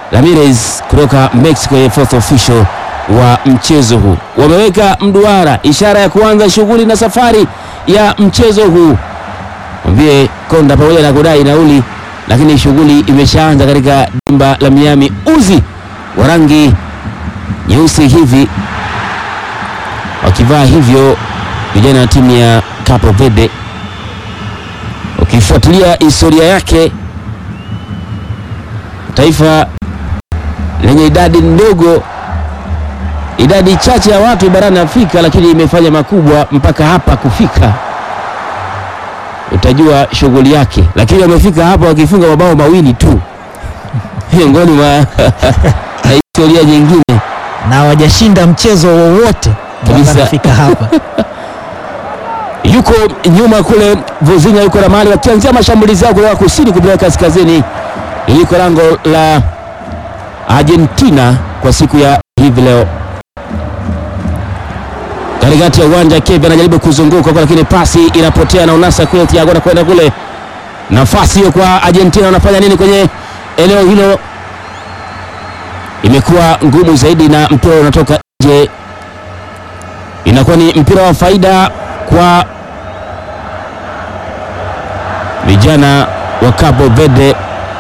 Ramirez kutoka Mexico, ye fourth official wa mchezo huu. Wameweka mduara, ishara ya kuanza shughuli na safari ya mchezo huu. Mwambie Konda pamoja na kudai nauli, lakini shughuli imeshaanza katika dimba la Miami. Uzi wa rangi nyeusi hivi wakivaa hivyo vijana wa timu ya Capo Verde. Ukifuatilia historia yake, taifa lenye idadi ndogo, idadi chache ya watu barani Afrika, lakini imefanya makubwa mpaka hapa kufika, utajua shughuli yake. Lakini wamefika hapa wakifunga mabao mawili tu miongoni mwa na historia nyingine na hawajashinda mchezo wowote mpaka Kabisa. wanafika hapa. yuko nyuma kule Vuzinha yuko na mali wakianzia mashambulizi yao kutoka kusini kupeleka kaskazini, iliko lango la Argentina kwa siku ya hivi leo. Katikati ya uwanja Kevin anajaribu kuzunguka kwa, lakini pasi inapotea na unasa kule, Thiago anakwenda kule, nafasi hiyo kwa Argentina. Wanafanya nini kwenye eneo hilo? Imekuwa ngumu zaidi na mpira unatoka nje, inakuwa ni mpira wa faida kwa vijana wa Cabo Verde.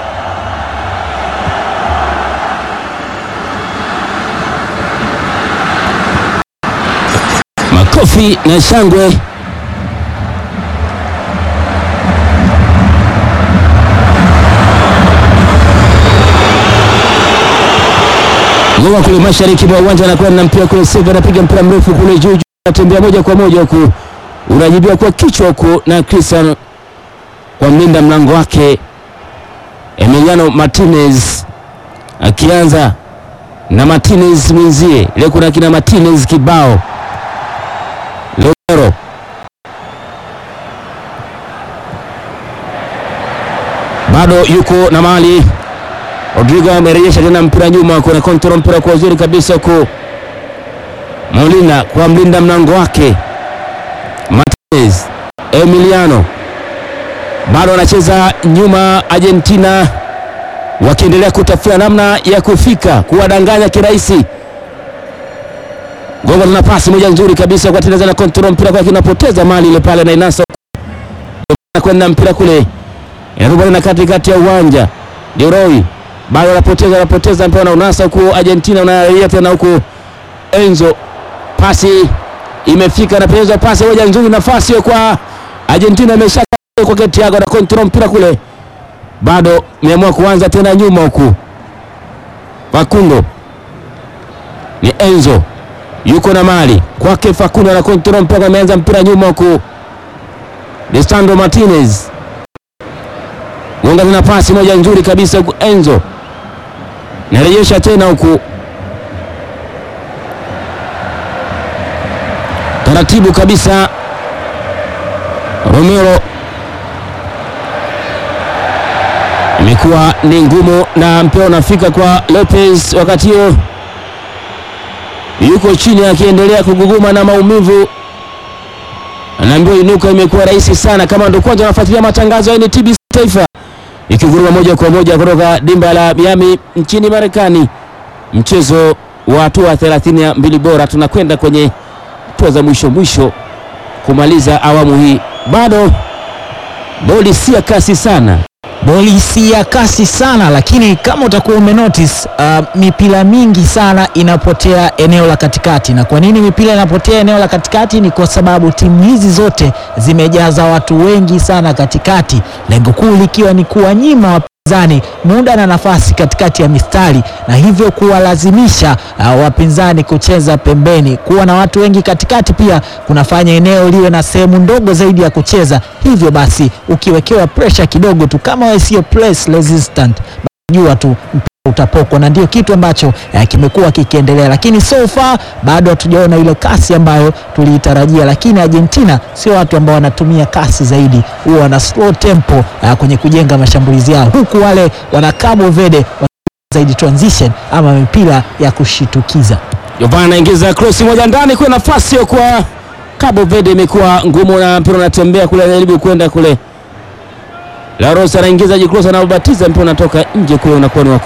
Makofi na shangwe Ngoma kule mashariki mwa uwanja anakwenda na mpira kule, Silva anapiga mpira mrefu kule juu juu, anatembea moja kwa moja huku, unajibiwa kwa kichwa huku na Cristiano kwa mlinda mlango wake Emiliano Martinez, akianza na Martinez mwenzie. Leo kuna kina Martinez kibao, Lomero bado yuko na mali Rodrigo amerejesha tena mpira nyuma, kuna kontrol mpira kwa uzuri kabisa huku Molina kwa mlinda mlango wake Martinez. Emiliano bado anacheza nyuma, Argentina wakiendelea kutafuta namna ya kufika kuwadanganya kirahisi. Gonga tuna pasi moja nzuri kabisa kwa Tineza na kontrol mpira kwa kinapoteza mali ile pale na inasa kwenda mpira kule inarudi na katikati ya uwanja Leroy bado anapoteza anapoteza mpira na unasa huku Argentina unarejea tena huku Enzo, pasi imefika na pesa pasi moja nzuri, nafasi hiyo kwa Argentina imesha kwa Thiago na control mpira kule, bado meamua kuanza tena nyuma huku. Facundo ni Enzo yuko na mali kwake, Facundo na control mpira, ameanza mpira nyuma huku. Lisandro Martinez gonga tena pasi moja nzuri kabisa huku Enzo narejesha tena huku taratibu kabisa. Romero imekuwa ni ngumu na mpira unafika kwa Lopez, wakati huo yuko chini akiendelea kuguguma na maumivu, anaambiwa inuka. Imekuwa rahisi sana. Kama ndo kwanza unafuatilia matangazo ya NTBC Taifa ikiguruma moja kwa moja kutoka dimba la Miami nchini Marekani, mchezo wa hatua 32 bora. Tunakwenda kwenye hatua za mwisho mwisho kumaliza awamu hii. Bado boli si ya kasi sana, Boli si ya kasi sana, lakini kama utakuwa umenotice uh, mipira mingi sana inapotea eneo la katikati. Na kwa nini mipira inapotea eneo la katikati? Ni kwa sababu timu hizi zote zimejaza watu wengi sana katikati, lengo kuu likiwa ni kuwanyima wapinzani muda na nafasi katikati ya mistari, na hivyo kuwalazimisha uh, wapinzani kucheza pembeni. Kuwa na watu wengi katikati pia kunafanya eneo liwe na sehemu ndogo zaidi ya kucheza. Hivyo basi ukiwekewa pressure kidogo tu, kama wewe sio press resistant, jua tu mpira utapokwa, na ndio kitu ambacho eh, kimekuwa kikiendelea, lakini so far bado hatujaona ile kasi ambayo tuliitarajia. Lakini Argentina sio watu ambao wanatumia kasi zaidi, huwa wana slow tempo eh, kwenye kujenga mashambulizi yao, huku wale wana Cabo Verde wana zaidi transition ama mipira ya kushitukiza. Jovana anaingiza cross moja ndani kwa nafasi hiyo kwa Cabo Verde, imekuwa ngumu na mpira unatembea kule, anajaribu kwenda kule. La Rosa anaingiza jikross, anaubatiza mpira unatoka nje kule, unakuwa ni wa